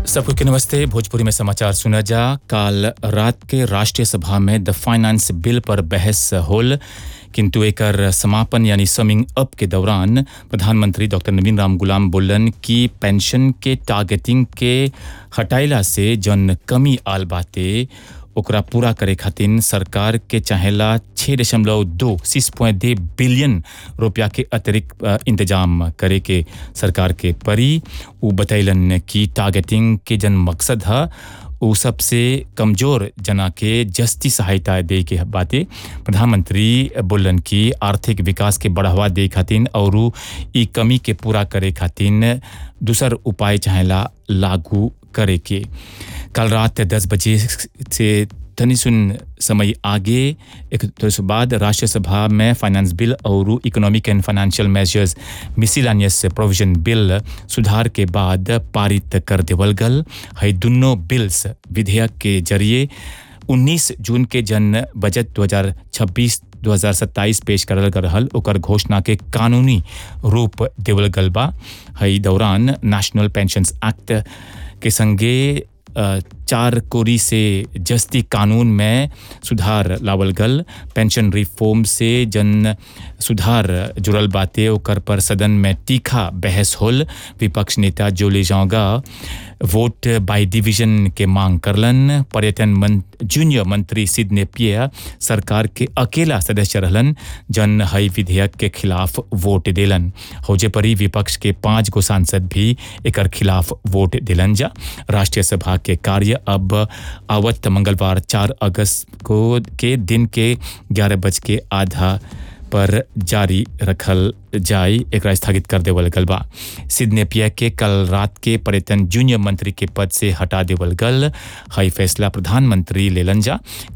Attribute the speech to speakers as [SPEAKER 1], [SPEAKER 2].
[SPEAKER 1] सबको के नमस्ते भोजपुरी में समाचार सुना जा काल रात के राष्ट्रीय सभा में द फाइनेंस बिल पर बहस होल किंतु एकर समापन यानी समिंग अप के दौरान प्रधानमंत्री डॉक्टर नवीन राम गुलाम बोलन कि पेंशन के टारगेटिंग के हटाइला से जन कमी आल बाते ओकरा पूरा करे खातिर सरकार के चाहेला छः दशमलव दो सिक्स पॉइंट दे बिलियन रुपया के अतिरिक्त अ, इंतजाम करे के सरकार के परी उ बतैलन कि टारगेटिंग के जन मकसद है उ सबसे कमजोर जना के जस्ती सहायता दे के बाते प्रधानमंत्री बोलन कि आर्थिक विकास के बढ़ावा दे खातिर और ई कमी के पूरा करे खातिर दूसर उपाय चाहेला लागू करे के कल रात दस बजे से तनी सुन समय आगे एक थोड़े बाद राष्ट्रीय सभा में फाइनेंस बिल और economic and financial measures miscellaneous provision bill सुधार के बाद पारित कर देवल गल है दुनों बिल्स विधेयक के जरिए 19 जून के जन बजट 2026 2027 पेश करल गल रहल ओकर घोषणा के कानूनी रूप देवल गल बा हई दौरान नेशनल पेंशंस एक्ट के संगे अ, चार कोरी से जस्ती कानून में सुधार लावल गल पेंशन रिफॉर्म से जन सुधार जुड़ल बाते ओकर पर सदन में तीखा बहस होल विपक्ष नेता जोले जाओगा वोट बाय डिवीजन के मांग करलन पर्यटन मन, जूनियर मंत्री सिद नेपिया सरकार के अकेला सदस्य रहलन जन हई विधेयक के खिलाफ वोट देलन हौजे परी विपक्ष के पांच गो सांसद भी एकर खिलाफ वोट दिलन जा राष्ट्रीय सभा के कार्य अब आवत मंगलवार चार अगस्त को के दिन के ग्यारह बज के आधा पर जारी रखल जाय एकरा स्थगित कर देवल गल बा सिद नेपिया के कल रात के पर्यटन जूनियर मंत्री के पद से हटा देवल गल हई फैसला प्रधानमंत्री लेलन जा